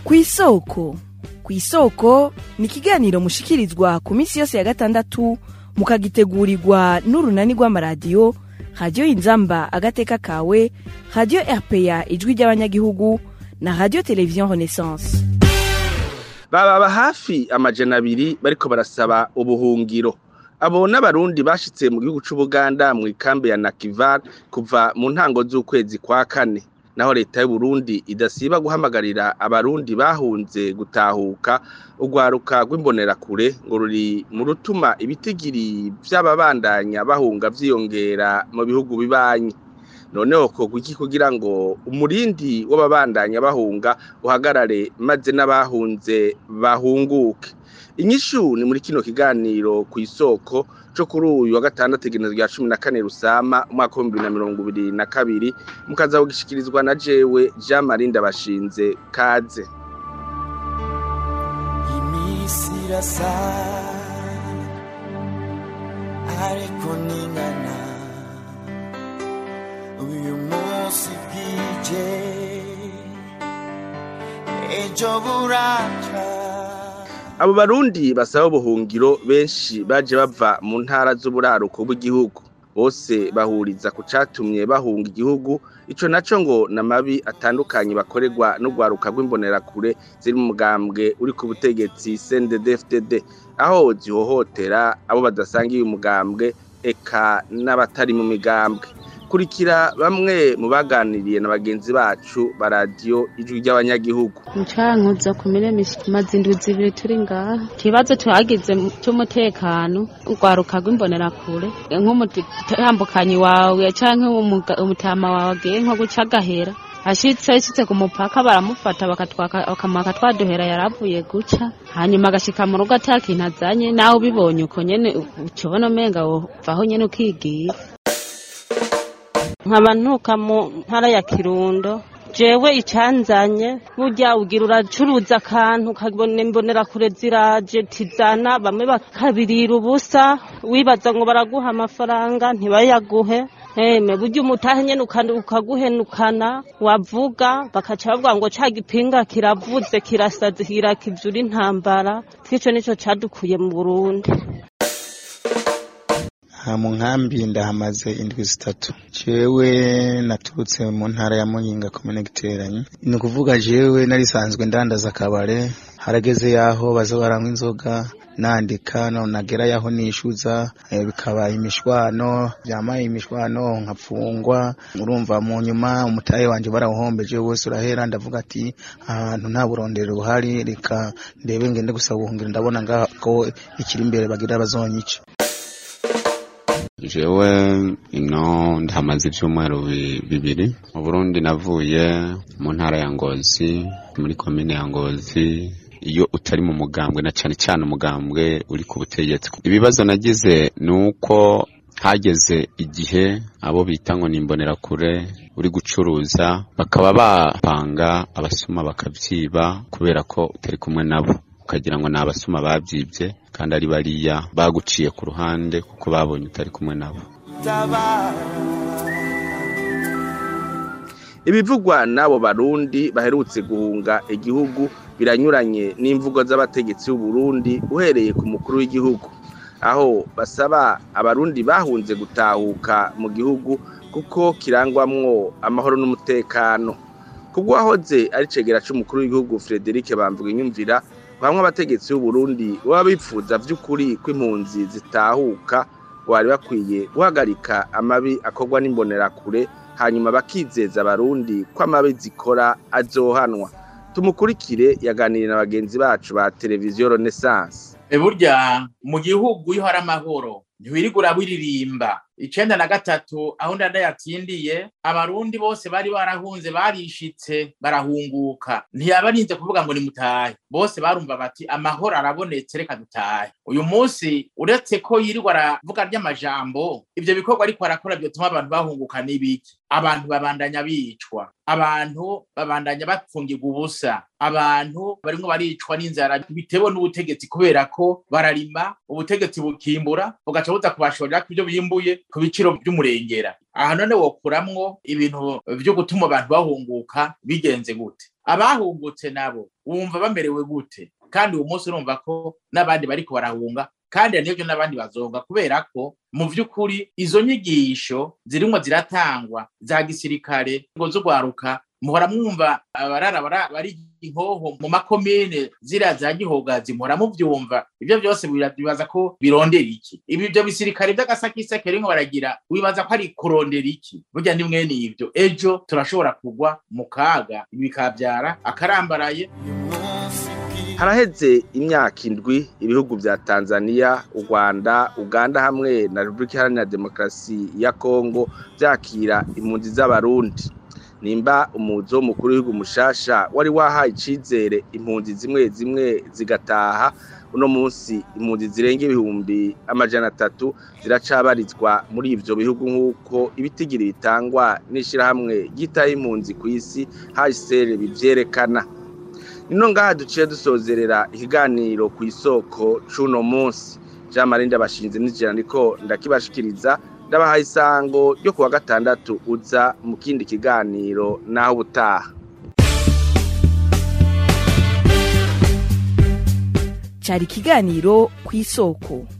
kw'isoko kw'isoko ni ikiganiro mushikirizwa ku minsi yose ya gatandatu mukagitegurirwa n'urunani rw'amaradiyo radiyo inzamba agateka kawe radiyo rpa ijwi ry'abanyagihugu na radiyo televiziyo renaissance bababa hafi amajana abiri bariko barasaba ubuhungiro abo n'abarundi bashitse mu gihugu c'ubuganda mu ikambi ya nakivar kuva mu ntango z'ukwezi kwa kane naho leta y'uburundi idasiba guhamagarira abarundi bahunze gutahuka urwaruka rw'imbonerakure ngo ruri mu rutuma ibitigiri vy'ababandanya bahunga vyiyongera mu bihugu bibanyi noneho kogwa iki kugira ngo umurindi w'ababandanya bahunga uhagarare maze n'abahunze bahunguke inyishu ni muri kino kiganiro ku isoko co kuri uyu wa gatandatu igenezo rya cumi na kane rusama umwaka w'ibihumbi bibiri na mirongo ibiri na kabiri mukaza kugishikirizwa na jewe jean marie ndabashinze kaze iminsi irasa ariko ningana uyu munsi bwije ejo buraca abo barundi basaba ubuhungiro benshi baje bava mu ntara z'uburaruko bw'igihugu bose bahuriza ku catumye bahunga igihugu ico naco ngo namabi atandukanye bakorerwa n'urwaruka rw'imbonerakure ziri mu mugambwe uri ku butegetsi CNDD-FDD aho zihohotera abo badasangiye umugambwe eka n'abatari mu migambwe kurikira bamwe mu baganiriye na bagenzi bacu ba radiyo ijwi ry'abanyagihugu mucankuzo ku miremisi tumaze indwi zibiri turi ngaha ikibazo tuhagize cy'umutekano urwaruka rw'imbonerakure nk'umutambukanyi wawe canke umutama wawe agiye nko guca agahera ashitse ashitse ku mupaka baramufata bakamwaka twaduhera yaravuye guca hanyuma agashika mu rugo atakintu azanye nawe ubibonye uko nyene ucubona umenga wovaho nyene ukigira nkaba ntuka mu ntara ya kirundo jewe icanzanye burya ugira uracuruza akantu ukabona imbonerakure ziraje tizana bamwe bakabirira ubusa wibaza ngo baraguha amafaranga ntibayaguhe Eme burya umutahe nyene ukaguhenukana wavuga bakaca bavuga ngo ca gipinga kiravuze kirasaze kirakivyura intambara twico nico cadukuye mu Burundi mu nkambi ndahamaze indwi zitatu jewe naturutse mu ntara ya muyinga komine giteranye ni ukuvuga jewe narisanzwe ndandaza akabare harageze yaho baza baranywa inzoga nandika none nagera yaho nishyuza bikaba imishwano byamaye imishwano nkapfungwa urumva mu nyuma umutahe wanjye barawuhombeje wose urahera ndavuga ati ahantu nta burondero buhari reka ndebe ngende gusaba ubuhungiro ndabona ngaho ko ikiri imbere bagira bazonyica jewe ino ndahamaze ibyumweru bibiri mu burundi navuye mu ntara ya ngozi muri komine ya ngozi iyo utari mu mugambwe na cyane cyane umugambwe uri ku butegetsi ibibazo nagize ni uko hageze igihe abo bita ngo ni imbonerakure uri gucuruza bakaba bapanga abasuma bakabyiba kubera ko utari kumwe nabo ukagira ngo ni abasuma babyibye kandi ari bariya baguciye ku ruhande kuko babonye utari kumwe nabo ibivugwa n'abo barundi baherutse guhunga igihugu biranyuranye n'imvugo z'abategetsi b'uburundi uhereye ku mukuru w'igihugu aho basaba abarundi bahunze gutahuka mu gihugu kuko kirangwamwo amahoro n'umutekano kubwo wahoze ari cegera c'umukuru w'igihugu Frederic Bamvuga inyumvira bamwe abategetsi b'uburundi baba bifuza vy'ukuri ko impunzi zitahuka bari bakwiye guhagarika amabi akorwa n'imbonerakure hanyuma bakizeza abarundi ko amabi zikora azohanwa tumukurikire yaganiriye na bagenzi bacu ba televiziyo renaissance burya mu gihugu iyo hari amahoro ntiwirigura wiririmba icenda na gatatu aho ndada yatsindiye abarundi bose bari barahunze barishitse barahunguka ntiyabarinze kuvuga ngo nimutahe bose barumva bati amahoro arabonetse reka dutahe uyu munsi uretse ko yirirwa aravuga ry'amajambo ivyo bikorwa ariko arakora vyotuma abantu bahunguka n'ibiki abantu babandanya bicwa abantu babandanya bapfungirwa ubusa abantu barimwo baricwa n'inzara bitewe n'ubutegetsi kubera ko bararima ubutegetsi bukimbura bugaca buza kubashorera ko ivyo bimbuye ku biciro vy'umurengera aha none wokuramwo ibintu vyo gutuma abantu bahunguka bigenze gute abahungutse nabo wumva bamerewe gute kandi uwo munsi urumva ko n'abandi bariko barahunga kandi nivyo n'abandi bazonga kubera ko mu vy'ukuri izo nyigisho zirimwo ziratangwa za gisirikare ngo z'ugwaruka muhora mwumva abarara bara- bari inkoho mu makomine ziriya za gihogazi muhora muvyumva ivyo vyose bira- bibaza ko birondera iki ibi ivyo bisirikare vy'agasakiseke rimwe baragira wibaza ko ari kurondera iki burya ni mwene ivyo ejo turashobora kugwa mu kaga ibi bikavyara akarambaraye haraheze imyaka indwi ibihugu vya tanzania u rwanda uganda hamwe na repubulika iharanira demokarasi ya kongo vyakira impunzi z'abarundi nimba umuzo w'umukuru w'igihugu mushasha wari wahaye icizere impunzi zimwe zimwe zigataha uno munsi impunzi zirenga ibihumbi amajana atatu ziracabarizwa muri ivyo bihugu nk'uko ibitigiri bitangwa n'ishirahamwe ryitaho impunzi kw'isi hsr bivyerekana nino ngaha duciye dusozerera ikiganiro ku isoko c'uno munsi jean marie ndabashinze n'ijana ndiko ndakibashikiriza ndabahaye isango ryo kuwa gatandatu uza mu kindi kiganiro naho ubutaha cyari ikiganiro ku isoko